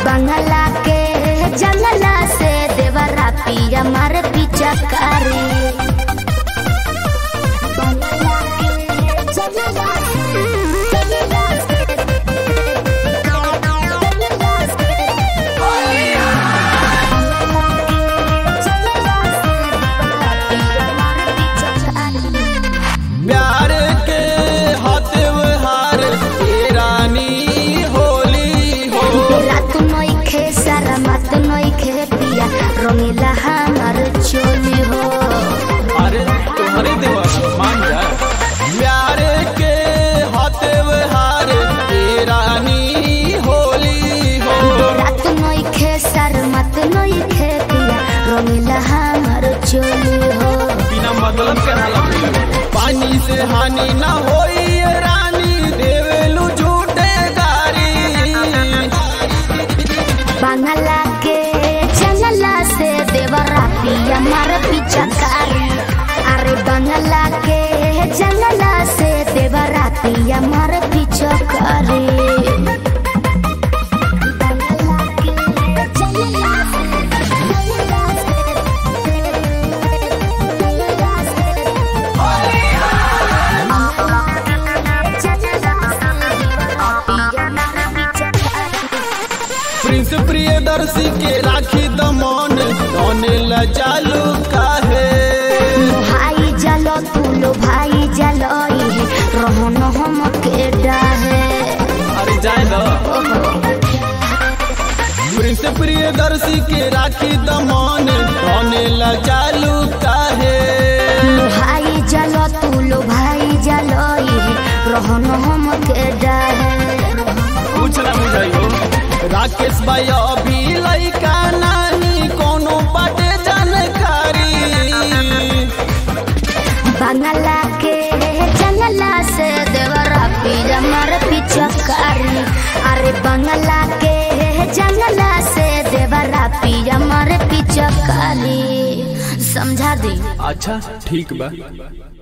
बंगला के जंगला से देवरा पिया मारे पीछा कारी बंगला के जंगला से जंगला से जंगला से प्यार के हाथ हार ए रानी होली हो रात नइखे सारा मात नइखे पिया रंगीला हमार चोली हो अरे तुम्हारे देवा मान जा प्यार के हाथ हार ए रानी होली हो रात नइखे सारा मात नइखे पिया रंगीला हमार चोली हो बिना मतलब के हाला पानी से हानि ना होई ए रानी देवेलु झूठे गारी बंगला के जंगला से देवरा पिया मार पीछा कारी अरे बंगला के जंगला से देवरा पिया मार पीछा कारी बंगला के जंगला से जंगला से जंगला से प्रिंस प्रियदर्शी के राखी दमन दोने ला चालू काहे भाई जलो तुलो भाई जलो ये रहन हम के डाहे अरे जाए दो प्रिंस प्रियदर्शी के राखी दमन दोने ला चालू काहे भाई जलो तुलो भाई जलो ये रहन हम के डाहे कुछ ना बुझाइयो राकेश भाई अभी लइका नानी कोनो बाटे जानकारी बंगला के जंगला से देवरा पीला मार पीछा कारी अरे बंगला के जंगला से देवरा पिया मार पीछा कारी समझा दी अच्छा ठीक बा